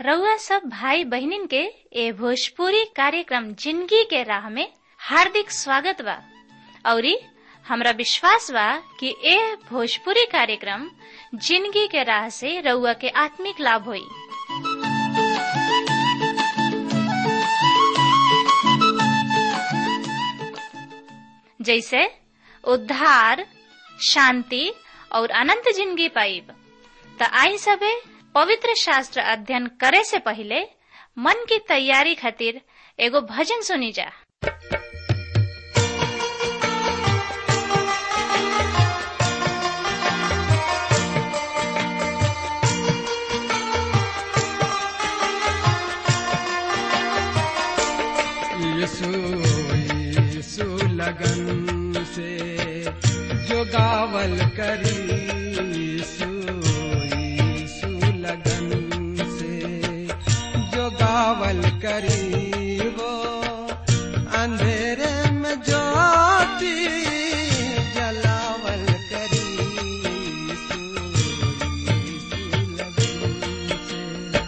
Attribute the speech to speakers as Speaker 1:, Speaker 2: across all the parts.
Speaker 1: रउआ सब भाई बहिनीन के ए भोजपुरी कार्यक्रम जिंदगी के राह में हार्दिक स्वागत बा औरी हमरा विश्वास बा कि ए भोजपुरी कार्यक्रम जिंदगी के राह से रउआ के आत्मिक लाभ होई जैसे उद्धार शांति और अनंत जिंदगी पाइब त आई सबे पवित्र शास्त्र अध्ययन करे से पहले मन की तैयारी खातिर एगो भजन सुनी जा
Speaker 2: यीशु यीशु लगन से जो गावल करी यीशु यीशु लगन से जो गावल करी वो अंधेरे में ज्योति जलावल करी यीशु यीशु लगन से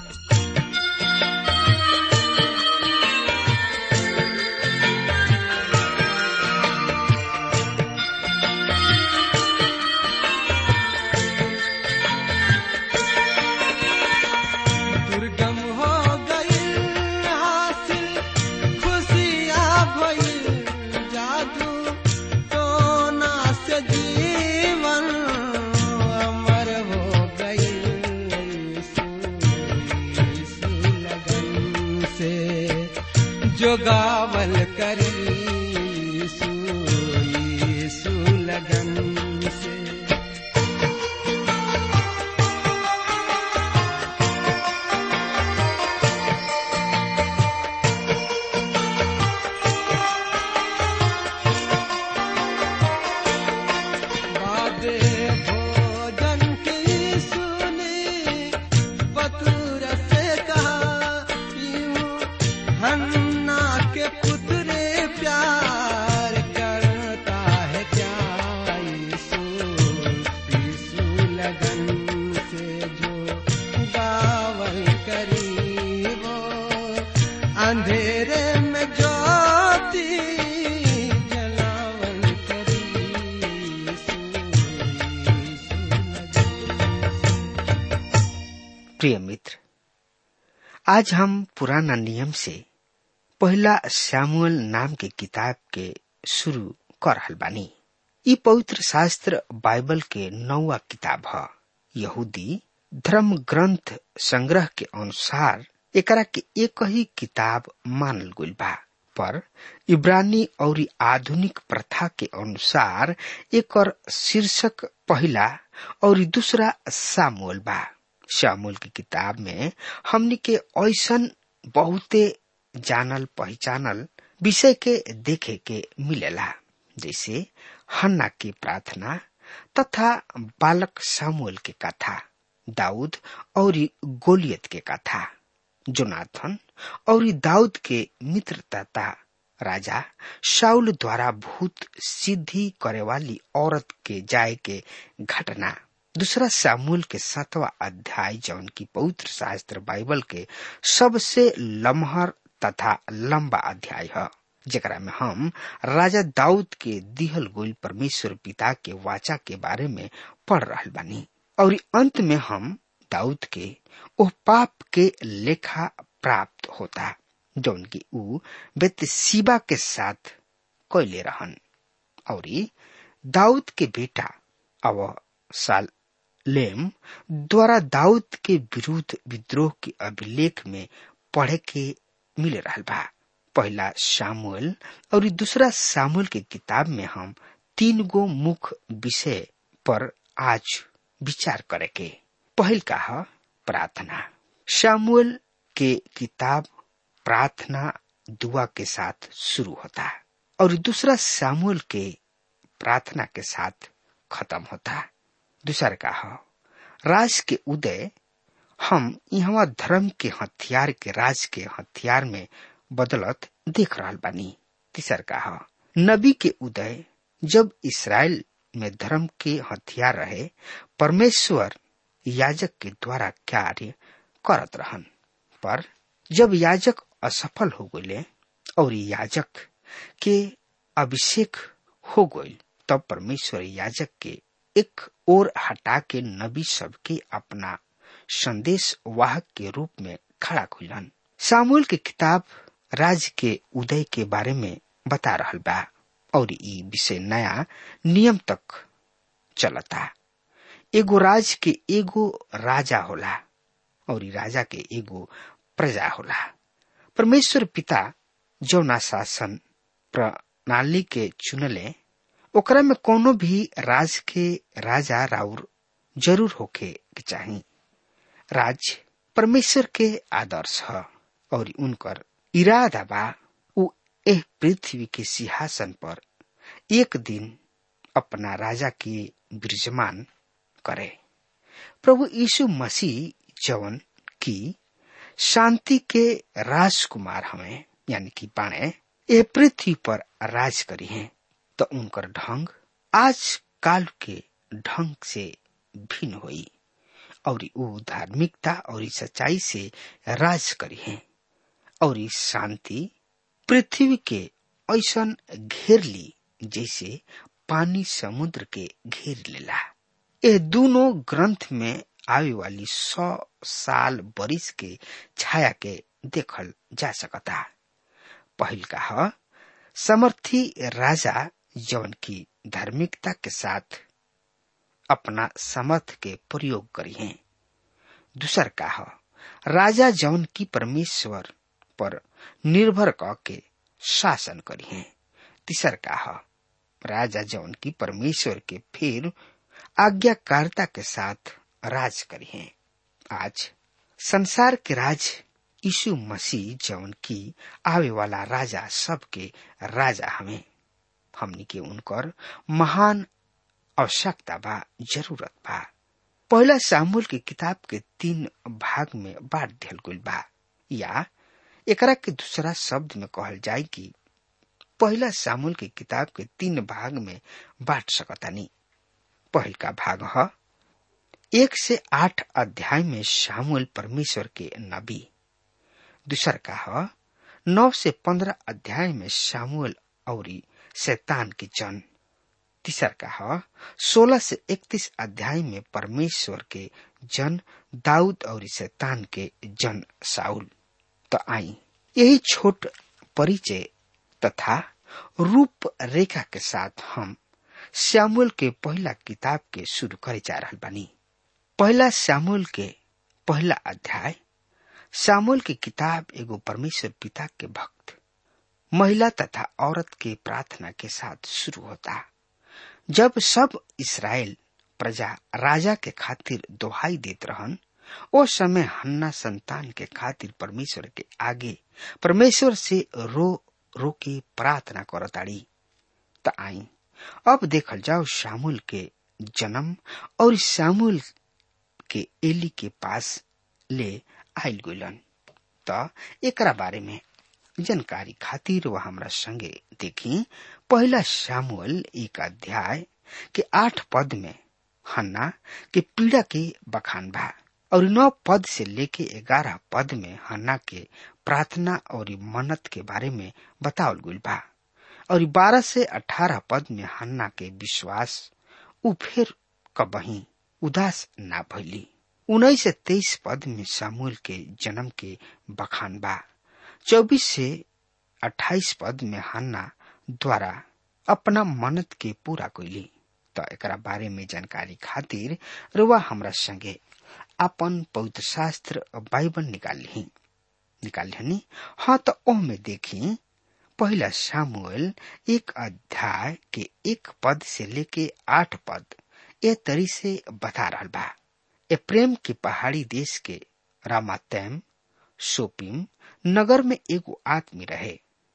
Speaker 2: दुर्गम हो गई हासिल खुशियाँ भइल जादू टोना से जीवन अमर हो गई यीशु लगन से जो गावल करी यीशु यीशु लगन से बादे भोजन की सुनी बतूर से कहा यूं हन्ना के पुतरे प्यार करता है क्या यीशु यीशु लगन से जो गावल करी वो अंधेरे में ज्योति जलावल करी यीशु यीशु लगन
Speaker 3: प्रिय मित्र आज हम पुराना नियम से पहला सैमुअल नाम के किताब के शुरू कर रहल बानी ई पवित्र शास्त्र बाइबल के नौवा किताब ह यहूदी धर्म ग्रंथ संग्रह के अनुसार एकरा के एक ही किताब मानल गइल बा पर इब्रानी और आधुनिक प्रथा के अनुसार एकर शीर्षक पहला और दूसरा सामुअल बा शामुल की किताब में हमनी के ऐसन बहुते जानल पहचानल विषय के देखे के मिलेला जैसे हन्ना की प्रार्थना तथा बालक सामुएल के कथा दाऊद और गोलियत के कथा जोनाथन और दाऊद के मित्र तथा राजा शाउल द्वारा भूत सिद्धि करे वाली औरत के जाय के घटना दूसरा सामूल के सातवा अध्याय जौन की पवित्र शास्त्र बाइबल के सबसे लम्हर तथा लंबा अध्याय है जेकरा में हम राजा दाऊद के दिहल गोल परमेश्वर पिता के वाचा के बारे में पढ़ रहल बानी और अंत में हम दाऊद के ओ पाप के लेखा प्राप्त होता जौन की ऊ बेतसीबा के साथ कैले रहन और दाऊद के बेटा अब साल लेम द्वारा दाऊद के विरुद्ध विद्रोह के अभिलेख में पढ़े के मिल रहा बा पहला सामुएल और दूसरा सामुएल के किताब में हम तीन गो मुख्य विषय पर आज विचार करे के पहल का है प्रार्थना सामुएल के किताब प्रार्थना दुआ के साथ शुरू होता है और दूसरा सामुएल के प्रार्थना के साथ खत्म होता है दूसरा का है राज के उदय हम यहाँ धर्म के हथियार के राज के हथियार में बदलत देख रहा बानी तीसर का है नबी के उदय जब इसराइल में धर्म के हथियार रहे परमेश्वर याजक के द्वारा कार्य करत रहन पर जब याजक असफल हो गए और याजक के अभिषेक हो गई तब परमेश्वर याजक के एक और हटा के नबी सब के अपना संदेश वाहक के रूप में खड़ा खुलन सामुल की किताब राज के उदय के बारे में बता रहा बा और ई विषय नया नियम तक चलता एगो राज के एगो राजा होला और राजा के एगो प्रजा होला परमेश्वर पिता जौना शासन प्रणाली के चुनले ओकरा में कोनो भी राज के राजा राउर जरूर होके के चाही राज परमेश्वर के आदर्श ह और उनकर इरादा बा उ एह पृथ्वी के सिंहासन पर एक दिन अपना राजा के विराजमान करे प्रभु यीशु मसीह जवन की शांति के राजकुमार हमें यानी कि बाणे ये पृथ्वी पर राज करी हैं तो उनकर ढंग आज काल के ढंग से भिन्न हुई और वो धार्मिकता और सच्चाई से राज करी हैं और शांति पृथ्वी के ऐसा घेर ली जैसे पानी समुद्र के घेर लेला ये दोनों ग्रंथ में आवे वाली सौ साल बरिस के छाया के देखल जा सकता पहल का ह समर्थी राजा जौन की धार्मिकता के साथ अपना समर्थ के प्रयोग करी हैं दूसर का ह राजा जौन की परमेश्वर पर निर्भर क के शासन करी हैं तीसर का ह राजा जौन की परमेश्वर के फिर आज्ञाकारिता के साथ राज करी हैं आज संसार के राज यीशु मसीह जौन की आवे वाला राजा सबके राजा हमें हमनी के उनकर महान आवश्यकता बा जरूरत बा पहला सामूल की किताब के तीन भाग में बांट दियल गइल बा या एकरा के दूसरा शब्द में कहल जाए कि पहला सामूल की किताब के तीन भाग में बांट सकतानी पहल का भाग ह एक से आठ अध्याय में शामुल परमेश्वर के नबी दूसर का ह नौ से पंद्रह अध्याय में शामुल और शैतान के जन तीसर का ह सोलह से इकतीस अध्याय में परमेश्वर के जन दाऊद और शैतान के जन साउल तो आई यही छोट परिचय तथा रूप रेखा के साथ हम श्यामुल के पहला किताब के शुरू करे जा रहा बानी पहला श्यामुल के पहला अध्याय श्यामुल की किताब एगो परमेश्वर पिता के भक्त महिला तथा औरत के प्रार्थना के साथ शुरू होता जब सब इसराइल प्रजा राजा के खातिर दोहाई देत रहन ओ समय हन्ना संतान के खातिर परमेश्वर के आगे परमेश्वर से रो रो के प्रार्थना करताड़ी त आई अब देखल जाओ शामुल के जन्म और शामुल के एली के पास ले आयल गइलन त एकरा बारे में जानकारी खातिर वह हमरा संगे देखी पहला शामुअल एक अध्याय के आठ पद में हन्ना के पीड़ा के बखान बा और नौ पद से लेके ग्यारह पद में हन्ना के प्रार्थना और मन्नत के बारे में बतावल गइल बा और बारह से अठारह पद में हन्ना के विश्वास उ फिर कबही उदास ना भैली उन्नीस से तेईस पद में सामूल के जन्म के बखान बा चौबीस से अट्ठाईस पद में हन्ना द्वारा अपना मन्नत के पूरा कैली तो एकरा बारे में जानकारी खातिर रुआ हमरा संगे अपन पवित्र शास्त्र बाइबल निकाल ली निकाल ली हाँ तो ओह में देखी पहला सामुएल एक अध्याय के एक पद से लेके आठ पद ए तरी से बता रहा बा ए प्रेम की पहाड़ी देश के रामातैम सोपिम नगर में एगो आदमी रहे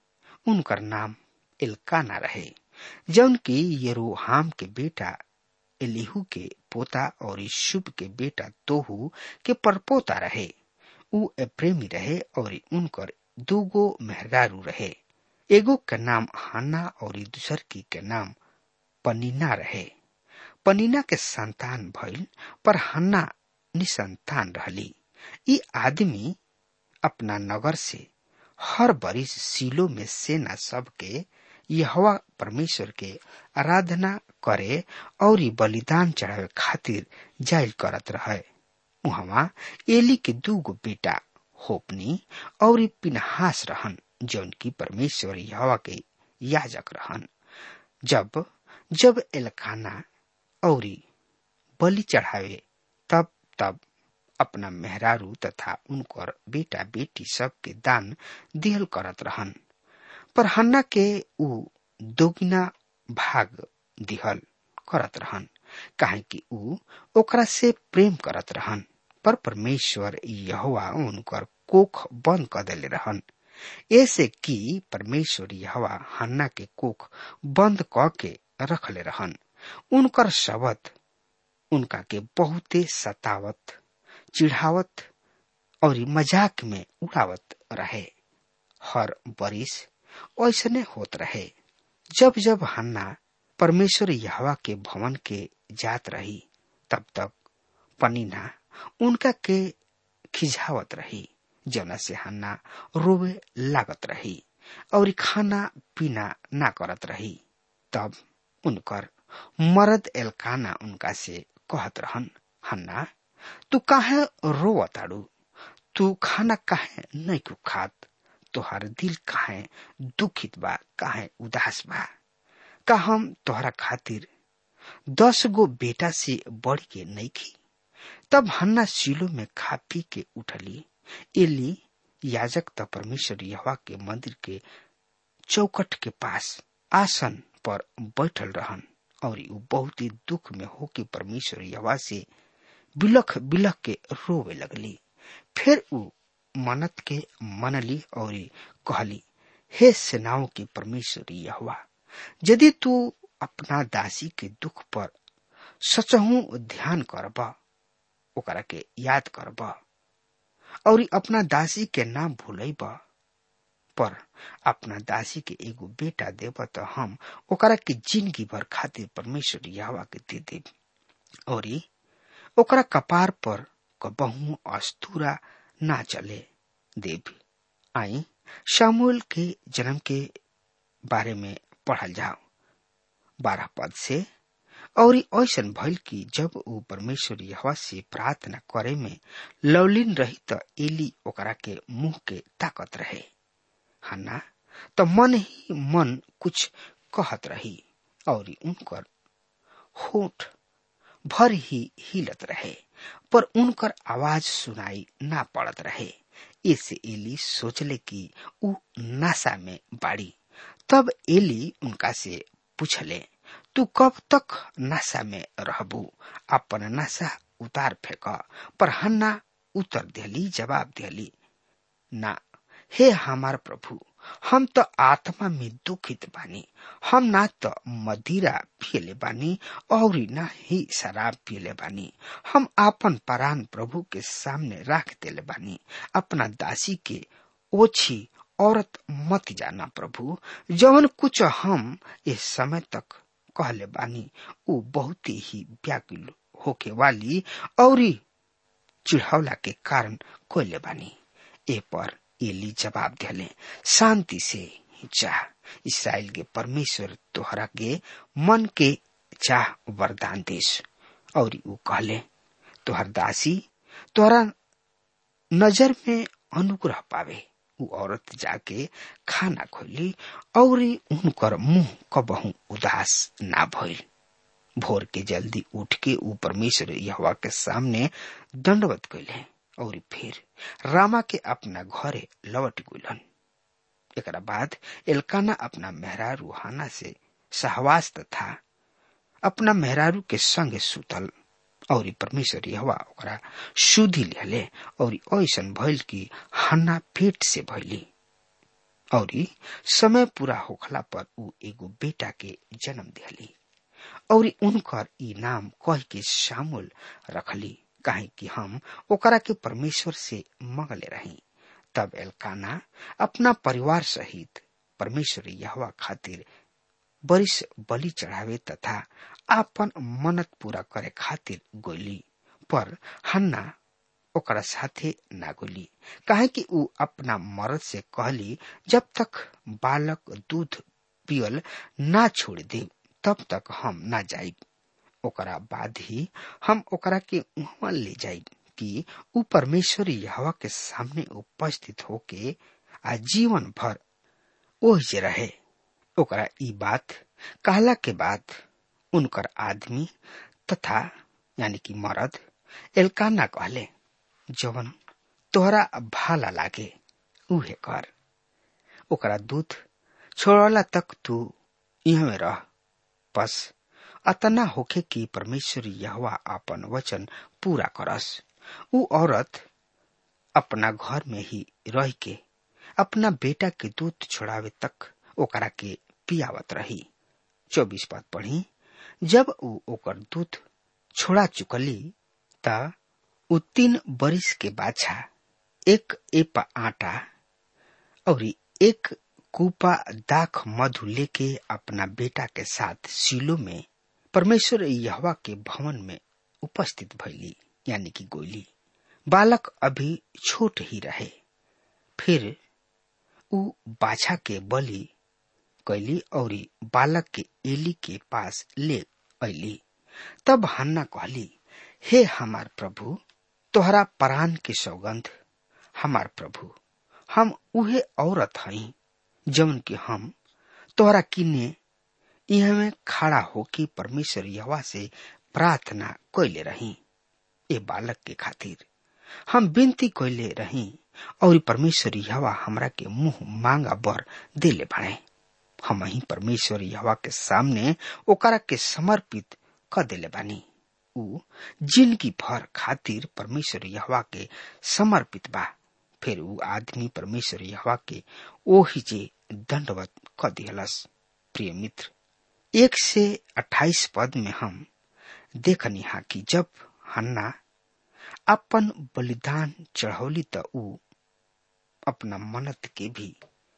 Speaker 3: उनकर नाम इल्काना रहे जौन की यरोहाम के बेटा एलिहू के पोता और शुभ के बेटा तोहू के परपोता रहे उ प्रेमी रहे और उनकर दूगो मेहरारू रहे एगो के नाम हाना और दूसर की के नाम पनीना रहे पनीना के संतान भइल पर हन्ना निसंतान रहली ई आदमी अपना नगर से हर बरिस सीलो में सेना सब के यहवा परमेश्वर के आराधना करे और ई बलिदान चढ़ावे खातिर जायल करत रहे उहवा एली के दूगो बेटा होपनी और ई पिनहास रहन जौन की परमेश्वर यहवा के याजक रहन जब जब एलकाना और बलि चढ़ावे तब तब अपना मेहरारू तथा उनकर बेटा बेटी सब के दान दिहल करत रहन पर हन्ना के ऊ दोगुना भाग दिहल करत रहन काहे कि ऊ ओकरा से प्रेम करत रहन पर परमेश्वर यहोवा उनकर कोख बंद कर देले रहन ऐसे कि परमेश्वर यहोवा हन्ना के कोख बंद क के रखले रहन उनकर शब्द उनका के बहुते सतावत चिढ़ावत और मजाक में उड़ावत रहे हर बरिस ऐसने होत रहे जब जब हन्ना परमेश्वर यहवा के भवन के जात रही तब तक पनीना उनका के खिझावत रही जौना से हन्ना रोवे लागत रही और खाना पीना ना करत रही तब उनकर मरद एलकाना उनका से कहत रहन हन्ना तू काहे रोवताड़ू तू खाना काहे नहीं कु खात तोहर दिल काहे दुखित बा काहे उदास बा का हम तोहरा खातिर दस गो बेटा से बढ़ के नहीं खी तब हन्ना सीलो में खा पी के उठली एली याजक त परमेश्वर यहवा के मंदिर के चौकट के पास आसन पर बैठल रहन और ऊ बहुत ही दुख में होके परमेश्वर यहवा से बिलख बिलख के रोवे लगली फिर ऊ मनत के मनली और कहली हे सेनाओं के परमेश्वर यहवा यदि तू अपना दासी के दुख पर सचहू ध्यान करब ओकरा के याद करब और अपना दासी के नाम भूलब पर अपना दासी के एगो बेटा देब तो हम ओकरा के जिंदगी भर खातिर परमेश्वर यहवा के दे देब और ओकरा कपार पर कबहू अस्तूरा ना चले देव आई शामुल के जन्म के बारे में पढ़ल जाओ बारह पद से और ऐसन भइल कि जब ऊ परमेश्वर यहवा से प्रार्थना करे में लवलीन रही त एली ओकरा के मुंह के ताकत रहे हन्ना त मन ही मन कुछ कहत रही और उनकर होठ भर ही हिलत रहे पर उनकर आवाज सुनाई ना पड़त रहे इससे एली सोचले कि ऊ नासा में बाड़ी तब एली उनका से पूछले तू कब तक नशा में रहबू अपन नशा उतार फेंक पर हन्ना उत्तर दिली जवाब दिली ना हे हमार प्रभु हम तो आत्मा में दुखित बानी हम ना तो मदिरा पियले बानी और ना ही शराब पियले बानी हम आपन परान प्रभु के सामने रख देले बानी अपना दासी के ओछी औरत मत जाना प्रभु जवन कुछ हम इस समय तक कहले बानी ऊ बहुत ही व्याकुल होके वाली और चिढ़ौला के कारण कोयले बानी ए पर एली जवाब दिले शांति से चाह इसराइल के परमेश्वर तोहरा के मन के चाह वरदान देश और ऊ कहले तोहर दासी तोहरा नजर में अनुग्रह पावे ऊ औरत जाके खाना खोली और उनकर मुंह कबहू उदास ना भइल भोर के जल्दी उठ के ऊ परमेश्वर यहवा के सामने दंडवत कैले और फिर रामा के अपना घरे लौट गुलन एकरा बाद एलकाना अपना मेहरारू हाना से सहवास तथा अपना मेहरारू के संग सुतल और परमेश्वर यहवा ओकरा शुद्धि लिहले और ऐसन भइल कि हन्ना पेट से भइली और समय पूरा होखला पर ऊ एगो बेटा के जन्म दिहली और उनकर ई नाम कह के शामुल रखली काहे कि हम ओकरा के परमेश्वर से मंगले रही तब एलकाना अपना परिवार सहित परमेश्वर यहवा खातिर बरिस बलि चढ़ावे तथा आपन मन्नत पूरा करे खातिर गोली पर हन्ना ओकरा साथे ना गोली काहे कि ऊ अपना मर्द से कहली जब तक बालक दूध पियल ना छोड़ दे तब तक हम ना जाइब ओकरा बाद ही हम ओकरा के उहवा ले जाइब कि ऊ परमेश्वर यहवा के सामने उपस्थित होके आ जीवन भर ओह जे रहे ओकरा ई बात कहला के बाद उनकर आदमी तथा यानी कि मर्द एलकाना कहले जवन तोहरा भाला लागे उहे कर ओकरा दूध छोड़ला तक तू यहाँ रह बस अतना होखे कि परमेश्वर यहवा अपन वचन पूरा करस ऊ औरत अपना घर में ही रह के अपना बेटा के दूध छोड़ावे तक ओकरा के पियावत रही चौबीस पद पढ़ी जब ऊ ओकर दूध छोड़ा चुकली त ऊ तीन बरिस के बाछा एक एपा आटा और एक कूपा दाख मधु लेके अपना बेटा के साथ सीलो में परमेश्वर यहवा के भवन में उपस्थित भैली यानी कि गोली बालक अभी छोट ही रहे फिर ऊ बाछा के बलि कैली और बालक के एली के पास ले अली तब हन्ना कहली हे हमार प्रभु तोहरा परान के सौगंध हमार प्रभु हम उहे औरत हई जवन कि हम तोहरा किने यहाँ में खड़ा होके परमेश्वर यवा से प्रार्थना कैले रही ए बालक के खातिर हम विनती कैले रही और परमेश्वर यवा हमरा के मुंह मांगा बर देले बाड़े हम ही परमेश्वर यवा के सामने ओकरा के समर्पित क देले बानी ऊ जिंदगी भर खातिर परमेश्वर यहवा के समर्पित बा फिर ऊ आदमी परमेश्वर यहवा के ओही जे दंडवत क दिहलस प्रिय मित्र एक से अट्ठाईस पद में हम देखनी हा कि जब हन्ना अपन बलिदान चढ़ौली त ऊ अपना मनत के भी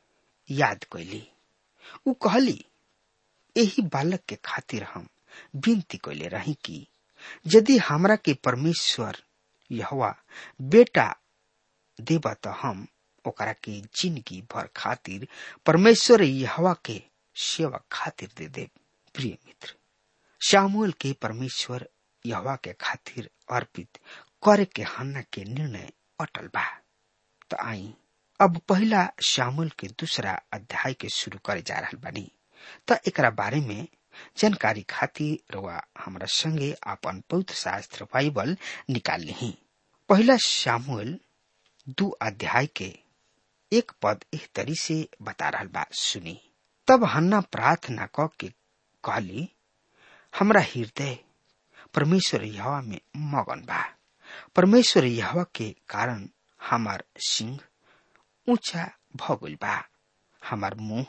Speaker 3: याद कैली ऊ कहली यही बालक के खातिर हम विनती कैले रही कि यदि हमरा के परमेश्वर यहवा बेटा देबा त हम ओकरा के जिंदगी भर खातिर परमेश्वर यहवा के सेवा खातिर दे दे प्रिय मित्र शामुएल के परमेश्वर यहवा के खातिर अर्पित करे के हन्ना के निर्णय अटल बा त आई अब पहला शामुल के दूसरा अध्याय के शुरू करे जा रहा बानी त एकरा बारे में जानकारी खातिर रवा हमरा संगे आपन पवित्र शास्त्र बाइबल निकाल ली पहला शामुएल दू अध्याय के एक पद इस तरी से बता रहा बा सुनी तब हन्ना प्रार्थना क के कहली हमरा हृदय परमेश्वर यहवा में मगन बा परमेश्वर यहवा के कारण हमार सिंह ऊंचा भगल बा हमार मुंह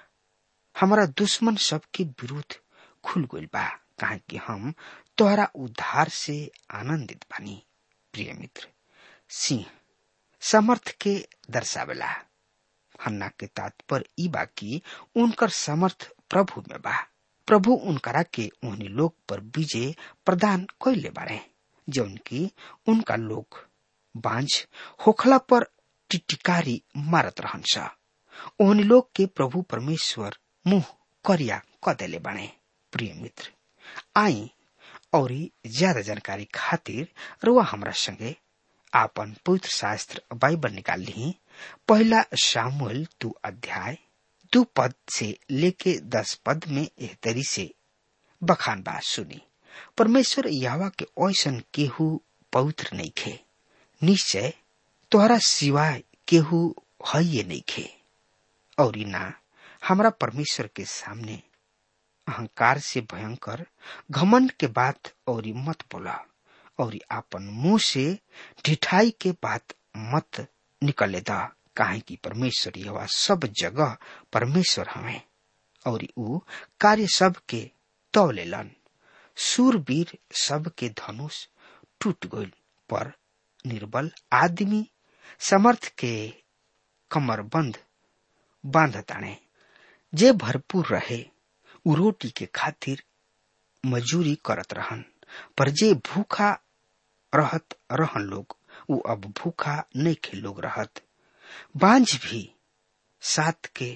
Speaker 3: हमारा दुश्मन सबके विरुद्ध खुल गइल बा काहे कि हम तोहरा उद्धार से आनंदित बानी प्रिय मित्र सिंह समर्थ के दर्शावेला हन्ना के तात्पर्य ई बा कि उनकर समर्थ प्रभु में बा प्रभु उनकरा के उन्हीं लोग पर विजय प्रदान कैले बारे जौन की उनका लोग बांझ होखला पर टिटिकारी मारत रहन सा ओहनी लोग के प्रभु परमेश्वर मुंह करिया क देले बाणे प्रिय मित्र आई और ज्यादा जानकारी खातिर रुआ हमरा संगे आपन पवित्र शास्त्र बाइबल निकाल ली पहला सामुएल दू अध्याय दू पद से लेके दस पद में एह तरी से बखान बात सुनी परमेश्वर यावा के ऐसन केहू पवित्र नहीं खे निश्चय तोहरा सिवाय केहू है ये नहीं खे और ना हमरा परमेश्वर के सामने अहंकार से भयंकर घमंड के बात और मत बोला और आपन मुंह से ढिठाई के बात मत निकले दा काहे कि परमेश्वर यह सब जगह परमेश्वर हमें और ऊ कार्य सब के तौले लन सूरवीर सब के धनुष टूट गइल पर निर्बल आदमी समर्थ के कमर बंद बांध ताणे जे भरपूर रहे उ रोटी के खातिर मजूरी करत रहन पर जे भूखा रहत रहन लोग उ अब भूखा नहीं खे लोग रहत बांझ भी सात के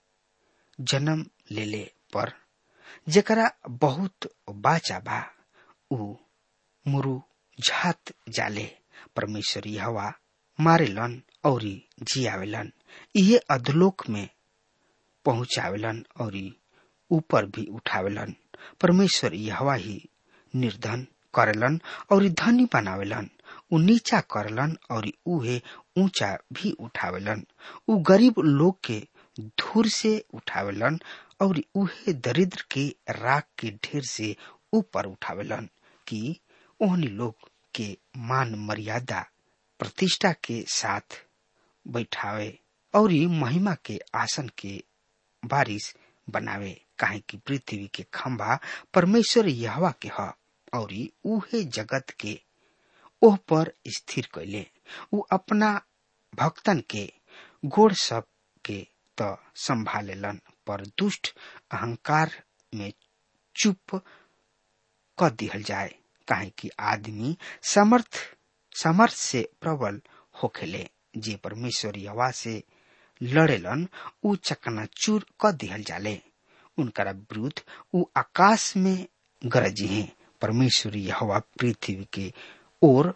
Speaker 3: जन्म लेले पर जेकरा बहुत बाचा बा उ मुरु झात जाले परमेश्वर हवा मारेलन और जियावेलन इहे अधलोक में पहुंचावेलन और ऊपर भी उठावेलन परमेश्वर हवा ही निर्धन करेलन और धनी बनावेलन उ नीचा करलन और उहे ऊंचा भी उठावेलन उ गरीब लोग के धूर से उठावेलन और उहे दरिद्र के राख के ढेर से ऊपर उठावेलन कि ओहनी लोग के मान मर्यादा प्रतिष्ठा के साथ बैठावे और महिमा के आसन के बारिश बनावे काहे कि पृथ्वी के खंभा परमेश्वर यहवा के ह और उहे जगत के ओह पर स्थिर कैले उ अपना भक्तन के गोड़ सब के त संभालेलन पर दुष्ट अहंकार में चुप क दिहल जाए काहे कि आदमी समर्थ समर्थ से प्रबल होखेले जे परमेश्वर यवा से लड़ेलन उ चकनाचूर क दिहल जाले उनका विरुद्ध उ आकाश में गरजी हैं परमेश्वर हवा पृथ्वी के ओर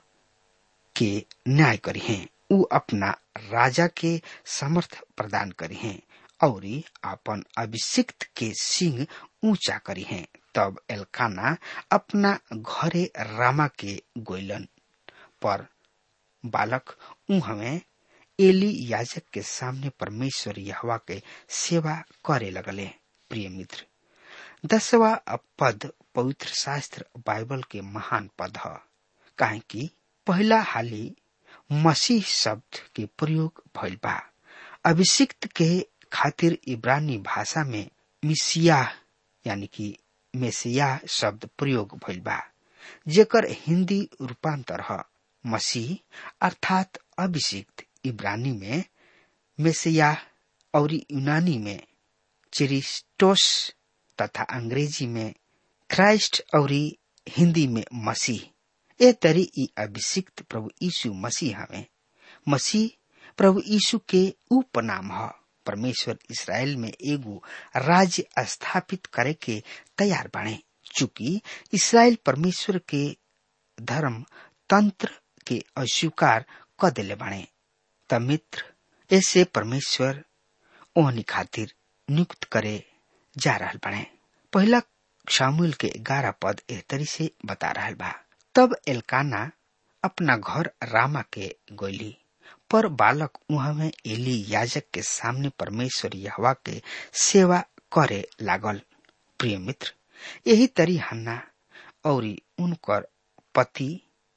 Speaker 3: के न्याय करी हैं उ अपना राजा के समर्थ प्रदान करी हैं और अपन अभिषिक्त के सिंह ऊंचा करी हैं तब एलकाना अपना घरे रामा के गोइलन पर बालक उहमे एली याजक के सामने परमेश्वर यहवा के सेवा करे लगले प्रिय मित्र दसवा पद पवित्र शास्त्र बाइबल के महान पद है काहे कि पहला हाली मसीह शब्द के प्रयोग भइल बा अभिषिक्त के खातिर इब्रानी भाषा में मिसिया यानी कि मेसिया शब्द प्रयोग भइल बा जेकर हिंदी रूपांतर है मसीह अर्थात अभिषिक्त इब्रानी में मेसिया और यूनानी में चिरिस्टोस तथा अंग्रेजी में क्राइस्ट और हिंदी में मसीह ए तरी ई अभिषिक्त प्रभु यीशु मसीह हमें मसीह प्रभु यीशु के उपनाम है परमेश्वर इसराइल में एगो राज्य स्थापित करे के तैयार बने चूंकि इसराइल परमेश्वर के धर्म तंत्र के अस्वीकार क दिले बने त मित्र ऐसे परमेश्वर ओहनी खातिर नियुक्त करे जा रहल बने पहला शामुल के ग्यारह पद एहतरी से बता रहल बा तब एलकाना अपना घर रामा के गोली पर बालक वहां में एली याजक के सामने परमेश्वर यहवा के सेवा करे लागल प्रिय मित्र यही तरी हन्ना और उनकर पति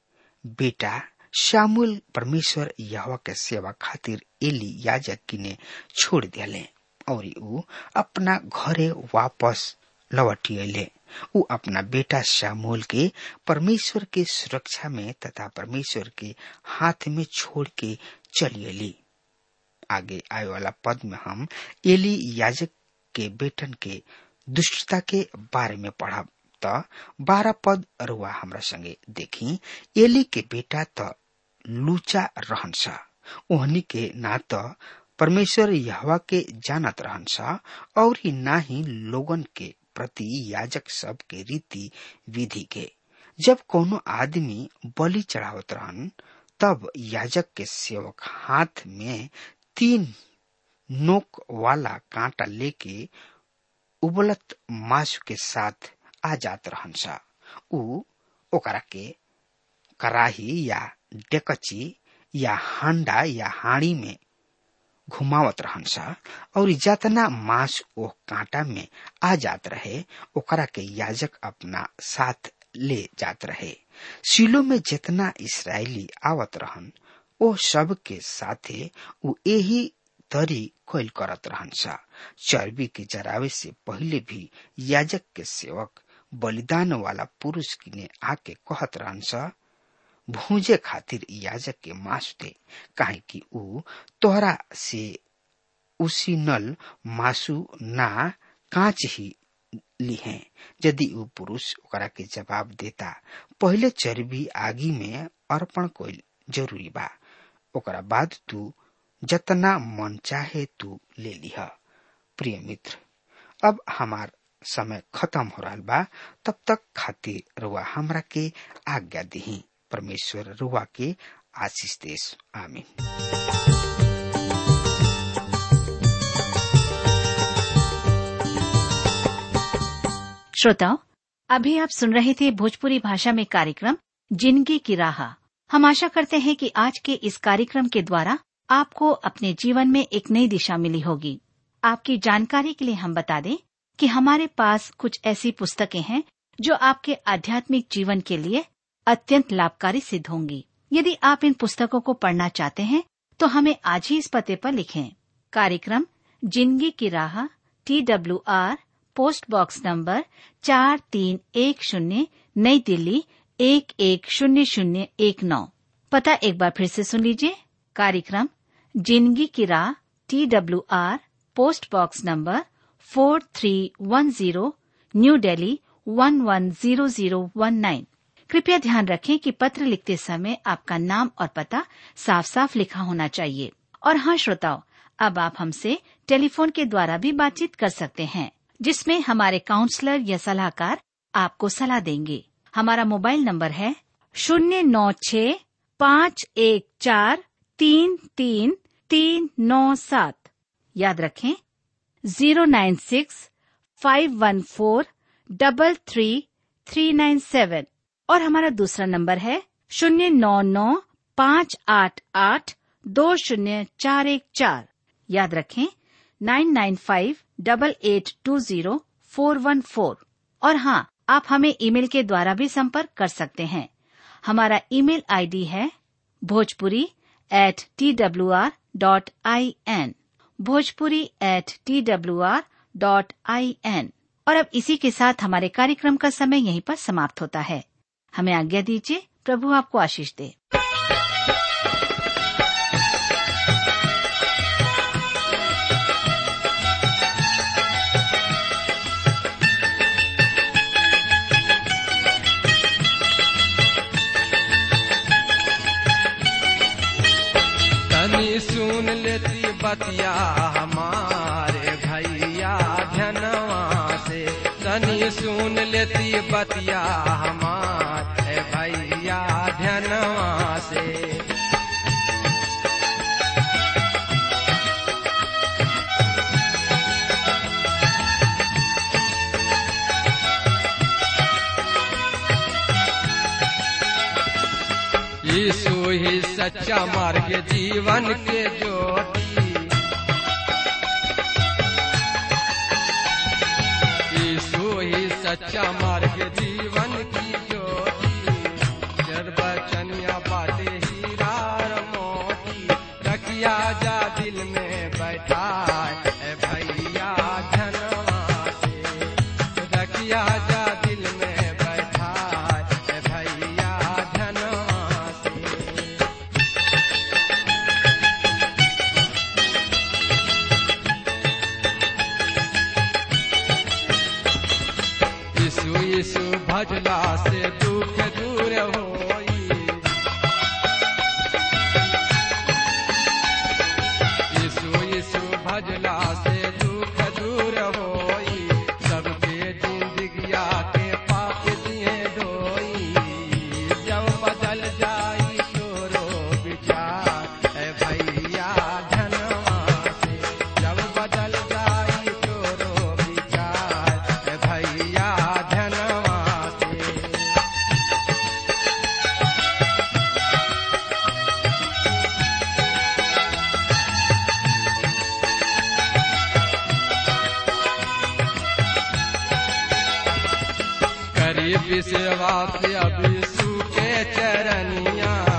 Speaker 3: बेटा शामुल परमेश्वर यहवा के सेवा खातिर एली याजक किने छोड़ दिले और ऊ अपना घरे वापस लौटी अले ऊ अपना बेटा शामुल के परमेश्वर के सुरक्षा में तथा परमेश्वर के हाथ में छोड़ के चली अली आगे आए वाला पद में हम एली याजक के बेटन के दुष्टता के बारे में पढ़ब त बारह पद रुआ हमरा संगे देखी एली के बेटा त लूचा रहन्छ ओहनी के ना त परमेश्वर यहवा के जानत रहन्छ और ही ना ही लोगन के प्रति याजक सब के रीति विधि के जब कोनो आदमी बलि चढ़ावत रहन तब याजक के सेवक हाथ में तीन नोक वाला कांटा लेके उबलत मासु के साथ आ जात रहन्छ ऊ ओकरा के कराही या डेकची या हांडा या हाड़ी में घुमावत रहन्छ और जतना मांस ओ कांटा में आ जात रहे ओकरा के याजक अपना साथ ले जात रहे सिलो में जितना इसराइली आवत रहन ओ सब के साथे उ यही तरी कैल करत रहन्छ चर्बी के जरावे से पहले भी याजक के सेवक बलिदान वाला पुरुष किने आके कहत रहन्छ भूजे खातिर याजक के मांस दे काहे कि ऊ तोहरा से उसी नल मासु ना कांच ही लिहे यदि ऊ पुरुष ओकरा के जवाब देता पहले चर्बी आगी में अर्पण कोई जरूरी बा ओकरा बाद तू जतना मन चाहे तू ले लिह प्रिय मित्र अब हमार समय खत्म हो रहा बा तब तक खातिर रुआ हमरा के आज्ञा दही परमेश्वर रुआ के आशीष देश आमीन
Speaker 4: श्रोताओं अभी आप सुन रहे थे भोजपुरी भाषा में कार्यक्रम जिंदगी की राह हम आशा करते हैं कि आज के इस कार्यक्रम के द्वारा आपको अपने जीवन में एक नई दिशा मिली होगी आपकी जानकारी के लिए हम बता दें कि हमारे पास कुछ ऐसी पुस्तकें हैं जो आपके आध्यात्मिक जीवन के लिए अत्यंत लाभकारी सिद्ध होंगी यदि आप इन पुस्तकों को पढ़ना चाहते हैं तो हमें आज ही इस पते पर लिखें कार्यक्रम जिंदगी की राह T W R post box number चार तीन एक शून्य नई दिल्ली एक एक शून्य शून्य एक नौ पता एक बार फिर से सुन लीजिए कार्यक्रम जिंदगी की राह T W R post box number four three one zero New Delhi one one zero zero one nine कृपया ध्यान रखें कि पत्र लिखते समय आपका नाम और पता साफ साफ लिखा होना चाहिए और हाँ श्रोताओं अब आप हमसे टेलीफोन के द्वारा भी बातचीत कर सकते हैं जिसमें हमारे काउंसलर या सलाहकार आपको सलाह देंगे हमारा मोबाइल नंबर है शून्य नौ छ पाँच एक चार तीन तीन तीन नौ सात याद रखें zero nine six five one four double three three nine seven और हमारा दूसरा नंबर है शून्य नौ नौ पाँच आठ आठ दो शून्य चार एक चार याद रखें nine nine five double eight two zero four one four और हाँ आप हमें ईमेल के द्वारा भी संपर्क कर सकते हैं हमारा ईमेल आईडी है Bhojpuri at T W R dot I N Bhojpuri at T W R dot I N और अब इसी के साथ हमारे कार्यक्रम का समय यहीं पर समाप्त होता है हमें आज्ञा दीजिए प्रभु आपको आशीष दे
Speaker 2: तनी सुन लेती बतिया हमारे भैया धनवा से तनी सुन लेती बतिया हमारे भैया धनवा से यीशु ही सच्चा मार्ग जीवन के ज्योति यीशु ही सच्चा मार्ग जीवन की ज्योति जरबचनिया बाटे हीरा और मोती रखिया जा दिल में बैठा है भैया धनवा से रखिया जा दिल में बैठा है भैया धनवा से यीशु यीशु भजला से दुख दूर होई यीशु यीशु भजला से दुख दूर होई सबके जिंदगिया के पाप दिए धोई जब बदल जाई तोरो विचार ए भैया धनवा से जब बदल जाई तोरो विचार ए भैया धनवा से करीब सेवा से अभी सूखे चरनिया